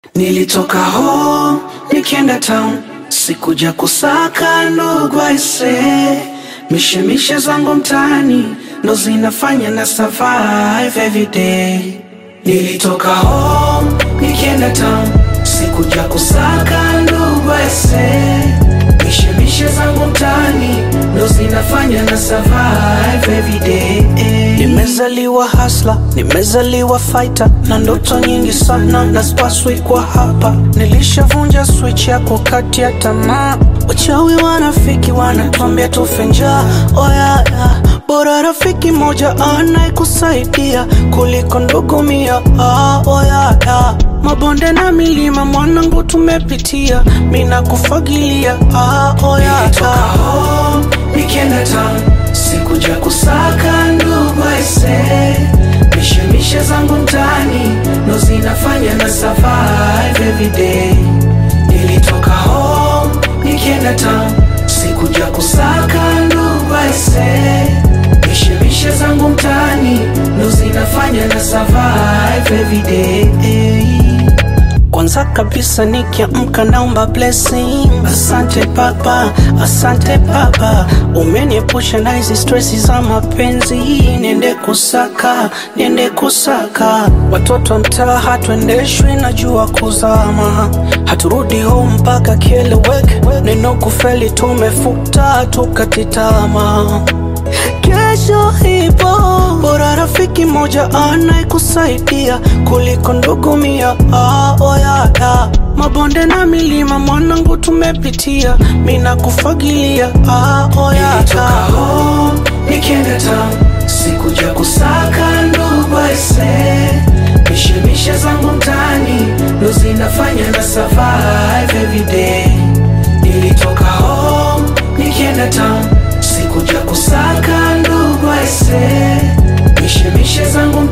Nilitoka home nikienda town, sikuja kusaka ndugu aise, mishemishe zangu mtaani ndo zinafanya na survive every day. Nilitoka home nikienda town, sikuja kusaka ndugu aise, mishemishe zangu mtaani ndo zinafanya na survive every day. Nimezaliwa hasla, nimezaliwa fighter na ndoto nyingi sana na spaswi kwa hapa. Nilishavunja switch ya kukatia tamaa, wachawi wanafiki wanatuambia tufe njaa. Oya ya, bora rafiki moja anayekusaidia kuliko ndugu mia. Ah, oya ya, mabonde na milima mwanangu tumepitia, mina kufagilia. Ah, oya ya, home nikienda town sikuja kusaka ndugu aise, mishemishe zangu mtaani ndo zinafanya na survive every day. Nilitoka home nikienda town, sikuja kusaka ndugu aise, mishemishe zangu mtaani ndo zinafanya na survive every day. Kwanza kabisa nikiamka naomba blessing. Asante Baba, asante Baba, umeniepusha na hizi stresi za mapenzi. Niende kusaka, niende kusaka, watoto wa mtaa hatuendeshwi na jua kuzama, haturudi home mpaka kieleweke. Neno kufeli tumefuta, tukatitama kesho ipo, bora rafiki moja anayekusaidia kuliko ndugu mia. Ah, oya ya, mabonde na milima mwanangu tumepitia, mina kufagilia. Ah, oya ya, home nikienda town, sikuja kusaka ndugu aise, mishemishe zangu mtaani ndo zinafanya na survive every day. Nilitoka home nikienda town sikuja kusaka ndugu aise, mishemishe zangu